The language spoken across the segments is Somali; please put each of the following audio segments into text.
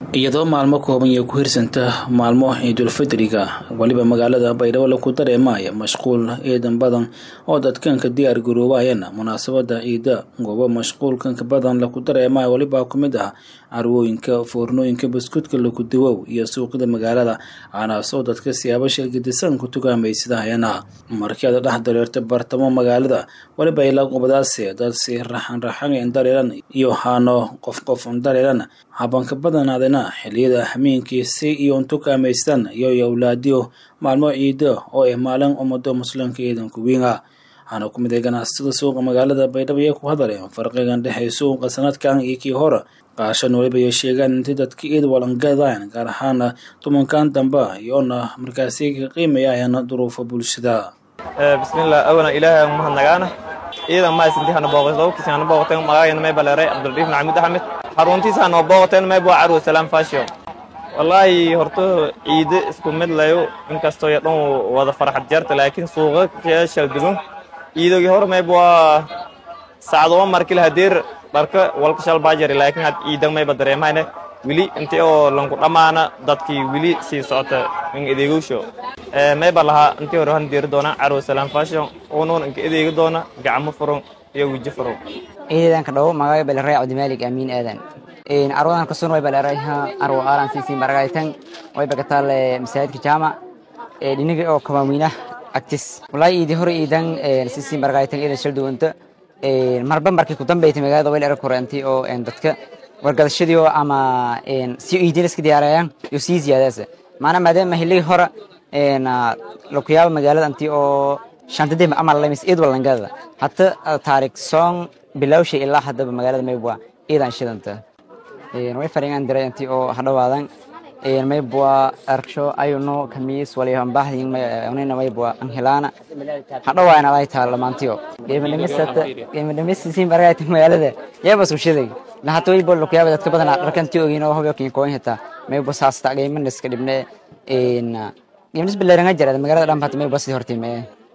iyadoo maalmo kooban iyo ku hirsanta maalmo ciidulfidriga weliba magaalada baydhabo laku dareemaya mashquul ciidan badan oo dadkanka diyaar garoobayana munaasabada ciida goobo mashquulkanka badan laku dareemaya weliba ku mid ah carwooyinka foornooyinka buskudka laku dawow iyo suuqyada magaalada aanaasoo dadka siyaabo shilgadisan ku tukaamaysadahayana markii aad dhex dareerta bartamo magaalada weliba ila qubadaase dad si raxan raxan dareeran iyo haano qof qof dareeran habanka badanaadana xiliyada hameenkii si iyo tukaamaysan iyo awlaadiyo maalmo ciida oo ah maalin ummado muslimka ciidanku wiinga waxaana ku mid ay ganacsatada suuqa magaalada baydhabo iyo ku hadaleen farqigan dhexey suuqa sanadkan iyo kii hore qaashan weliba iyo sheegaan intii dadka ciid walangadaan gaar ahaana tumankan dambe iyoona markaasi ka qiimayayaan duruufa bulshada bismillah awalan ilaahay aan mahadnagaana ciidan maasinti hana booqoteen hana booqoteen magacayna may baleeray cabdulriif maxamuud axmed xaruntiisa hana booqoteen may buu carwo salaam fashion wallaahi horta ciide isku mid layo inkastoo iyo dhan wada farxad jarta laakiin suuqa shal dugun ciidogii hore mayb waa sacdoma markil hadeer dharka walka shal baajari laakiin had ciidan mayba dareemayne weli intii oo lanku dhammaana dadkii weli sii socota in adeegowsho mayba lahaa intii hore han deeri doona carwo salaam fashion unuun inka adeegi doona gacmo furan iyo weji furan ciidanka dhow magayo baleray cabdimaalig amiin aadan arwadan kasun way baleray arwo aalan sisi maragaytan way bagatal masaajidka jaamac dhiniga oo kawaaweyna agtis wallahi iidi hore iidan sisi maragaytan iidan shal duwanta marba markii ku dambeeytay magaalada way erag koreentay oo dadka wargadashadii oo ama si iidin iska diyaarayaan iyo sii ziyaadaasa maana maadaama hiligi hore lakuyaaba magaalada antii oo shantadii amal lamis iid walangada hata taarik song bilawsha ilaa hadaba magaalada maybwa iidan shidanta way faringan diray intii oo hadhawaadan maybwa arksho ayuno kamiis waliyahan bahdin unina maybwa anhilaana hadhawaana lay taala maantiyo geemadhamisata geemadhamisisi maragayta magaalada yaba sushaday lahata waybo lakuyaaba dadka badan dharkanti ogin oo hobyo kin koin hata maybwa saasta geemaniska dhibne geemnis bilaranga jara magaalada dhan hata maybwa sidii hortime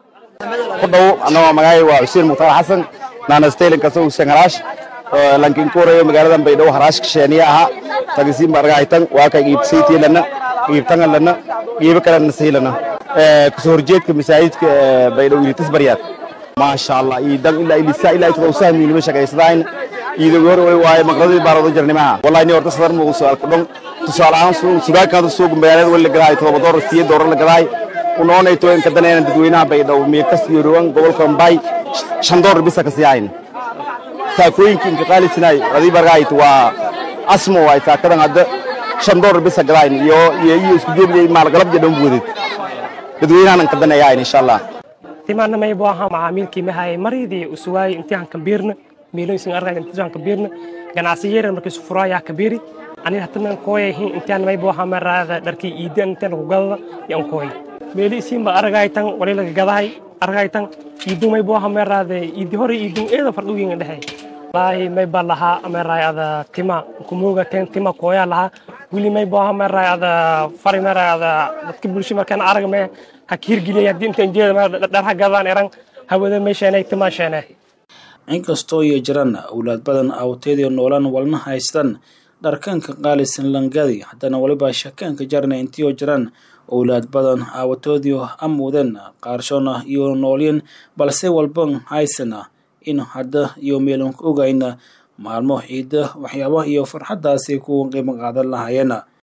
ku dhow anagoo magacay waa xuseen mukhtaar xasan naanastaylinka soo sangaraash lankin kuurayo magaaladan baydhabo haraashka sheeniya ahaa tagisiin baragaytan waa ka iibsaytiilana iibtangalana iiba kalena siilana kasoo horjeedka masaajidka baydhabo ilitas baryaad maasha allah iidan ilaa ilisa ilaa itadoo sahmiinima shaqaysadayn iidagu hore way waaye maqradii baarado jarnimaha wallahi ni horta sadar muugu soo alka dhon tusaale ahaan sugaakaada suuga magaalada wali la gadaay todoba doorar siya doorar la gadaay unoonayto in kadanayna dadweynaha baydhabo miikas iyo rowan gobolka mbay shan doorar bisa ka siyayn saakooyinka inka qaalisinaay adii bargaayt waa asmo waay saakadan hadda shan doolar bisa gadayn iyo iyo iyo isku jeebiyay maalgalab jadhan buudid dadweynahanan kadanayayn insha allah timaana may buu ahaa macaamiilkii mahay maridii usuwaay intii aan kabiirna meelooyinka argay intii aan kabiirna ganacsiyeera markii sufuraaya kabiiri ani hatanan kooyahin intaan may buu ahaa maraada dharkii iidan intaan lagu gadada yan kooy meeli isiinba aragaytan wali laga gadahay aragaytan iidun may buu ahaa maraada iidi hore iidun eeda fardhuwiinga dhexe wallaahi may baa lahaa meray ada tima kumooga ten tima kooyaa lahaa wili may buu ahaa meray ada fari meray ada dadka bulsho markaan arag me ha kiirgeliyay haddii intaan jeeda dharha gadaan eran hawada may sheenay tima sheene inkastoo iyo jiraan awlaad badan awteediyo noolan walna haystaan dharkanka qaalisan langadi haddana weliba shakaanka jarna intiioo jiraan owlaad badan aawatoodiyo amuuden qaarshona iyo noolyin balse walban haysana in hadda iyo meelanka ogayna maalmo ciida waxyaabaha iyo farxaddaasi ku qiimo qaadan lahayeen